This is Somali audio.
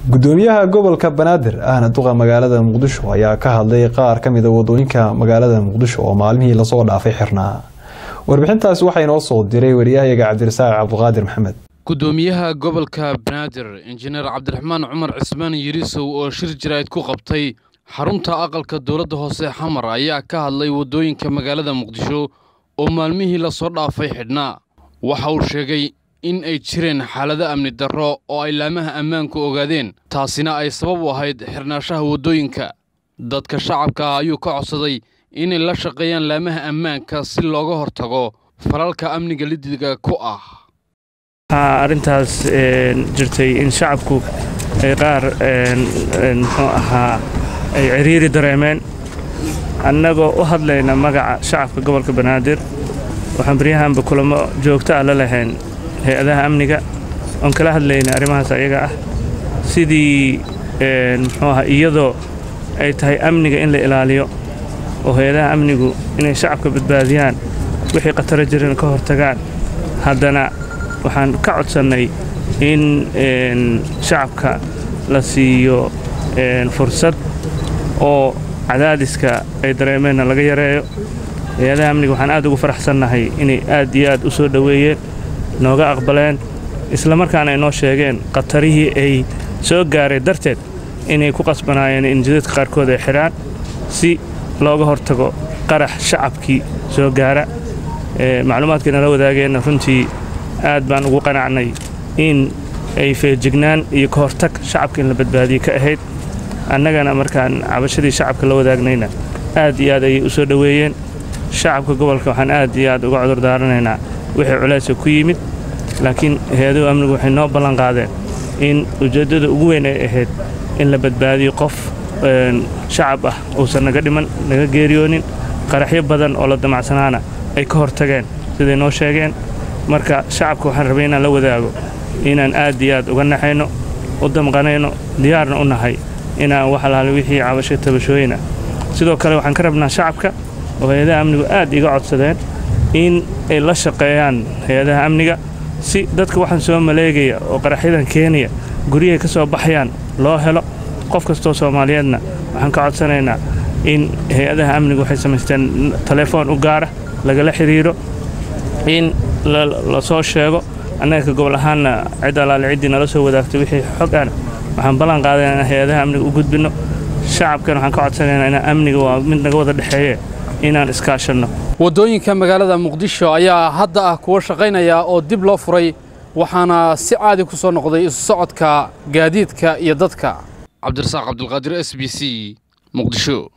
gudoomiyaha gobolka banaadir ahna duqa magaalada muqdisho ayaa ka hadlay qaar ka mida wadooyinka magaalada muqdisho oo maalmihii lasoo dhaafay xirnaa warbixintaasi waxaa inoo soo diray wariyahayaga cabdirasaaq cabdiqaadir maxamed gudoomiyaha gobolka banaadir injineer cabdiraxmaan cumar cismaan yirisow oo shir jaraa'id ku qabtay xarunta aqalka dowladda hoose xamar ayaa ka hadlay waddooyinka magaalada muqdisho oo maalmihii lasoo dhaafay xidhnaa waxa uu sheegay in ay jireen xaalado amni darro oo ay laamaha ammaanku ogaadeen taasina ay sabab u ahayd xirnaashaha waddooyinka dadka shacabka ah ayuu ka codsaday inay la shaqeeyaan laamaha ammaanka si looga hortago falalka amniga lidiga ku ah waxaa arrintaas jirtay in shacabku ay qaar muxuu ahaa ay ciriiri dareemeen annagoo u hadlayna magaca shacabka gobolka banaadir waxaan baryahanba kulamo joogto ah la lahayn hay-adaha amniga oon kala hadlayna arrimahaas ayaga ah sidii muxuu ahaa iyadoo ay tahay amniga in la ilaaliyo oo hay-adaha amnigu inay shacabka badbaadiyaan wixii khataro jiran ka hortagaan haddana waxaan ka codsannay in shacabka la siiyo fursad oo cadaadiska ay dareemeenna laga yareeyo hay-adaha amniga waxaan aad ugu faraxsannahay inay aad iyo aad u soo dhoweeyeen nooga aqbaleen islamarkaana ay noo sheegeen khatarihii ay soo gaaray darteed inay ku qasbanaayeen in jidadka qaarkood ay xidhaan si looga hortago qarax shacabkii soo gaara macluumaadkii nala wadaageenna runtii aad baan ugu qanacnay in ay feejignaan iyo ka hortag shacabka in la badbaadiye ka ahayd annagana markaan cabashadii shacabka la wadaagnayna aad iyo aad ayay u soo dhoweeyeen shacabka gobolka waxaan aad iyo aad uga cudur daaranaynaa wixii culaysa ku yimid laakiin hay-aduhu amnigu waxay noo ballan qaadeen in ujeeddada ugu weyn ay ahayd in la badbaadiyo qof shacab ah uusan naga dhiman naga geeriyoonin qaraxyo badan oo la damacsanaana ay ka hortageen siday noo sheegeen marka shacabka waxaan rabay inaan la wadaago inaan aad iyo aad uga naxayno u damqanayno diyaarna u nahay inaan wax alaale wixii cabasho tabashooyinah sidoo kale waxaan ka rabnaa shacabka oo hay-adaha amnigu aad iga codsadeen in ay la shaqeeyaan hay-adaha amniga si dadka waxaan soo maleegaya oo qaraxyadan keenaya guryahay ka soo baxayaan loo helo qof kastoo soomaaliyeedna waxaan ka codsanaynaa in hay-adaha amnigu waxay samaysteen telefoon u gaara lagala xidhiiro in la soo sheego annaga ka gobol ahaanna cid allaale ciddii nala soo wadaagtay wixii xog ana waxaan ballan qaadayna inaan hay-adaha amniga u gudbinno shacabkan waxaan ka codsanaynaa inaan amniga waa mid naga wada dhexeeye inaan iskaashanno waddooyinka magaalada muqdisho ayaa hadda ah kuwa shaqaynaya oo dib loo furay waxaana si caadi ku soo noqday isu socodka gaadiidka iyo dadka cabdirasaaq cabdulqaadir s b c muqdisho